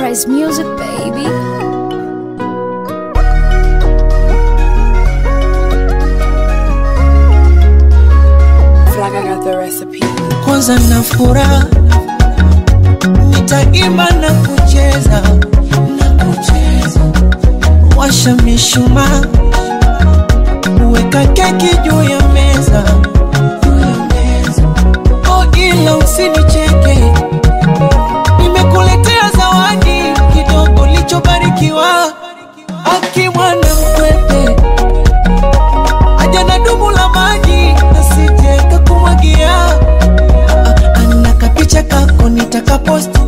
Price Music, baby. Flag, I got the recipe. kwanza na furaha nitaimba na kucheza na kucheza washa mishumaa weka keki juu ya meza oh ila usinicheke nimekuletea zawadi kidogo lichobarikiwa akimwana mkwete aja na dumu la maji nasije kakumwagia ana kapicha kako nitakaposti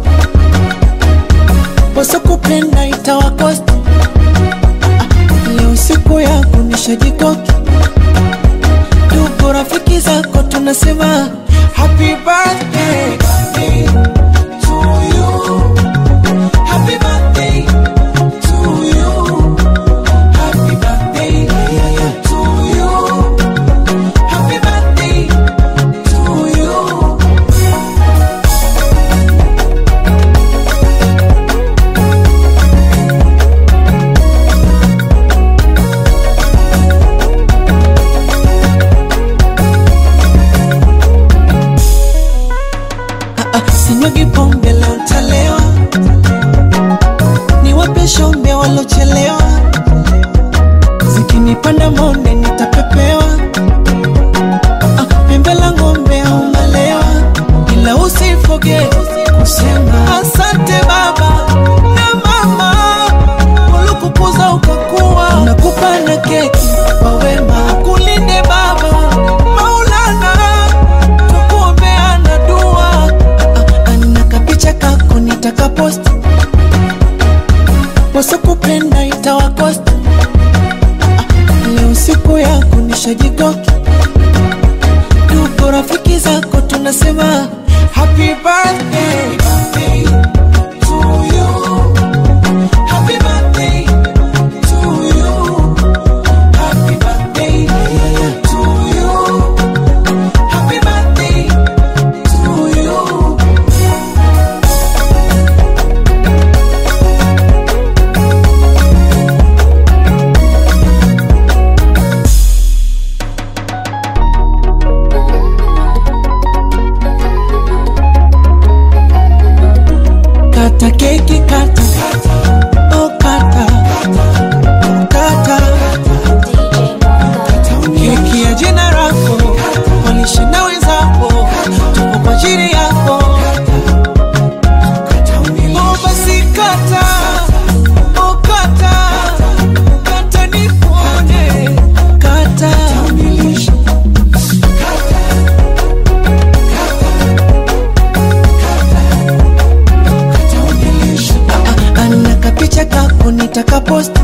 poso kupenda itawakosti leo siku yako nishajikoki ndugu rafiki zako tunasema happy birthday to you. Happy birthday to you. Happy birthday to you. Happy birthday to you. sinyagi pombe leo ntalewa niwape shombe walochelewa zikinipanda monde nitapepewa Ah, pembe la ng'ombe au malewa ila usifoge kusema asante baba na mama walikukuza ukakuwa nakupa na keki kwa wema kulinde baba maulana tukuombeana dua ana kapicha kako nitakaposti wasokupenda itawakosti leo siku yako nishajikoki ndugu rafiki zako tunasema happy birthday to you. Happy birthday to you. Happy birthday to you. Happy birthday to you. Kata keki kata Oh kata Kata Keki ya jina lako Walishinda wenzako Tuko kwa ajili yako Oh basi kata Oh kata Kata nikuone Kata ana kapicha kako nitakaposti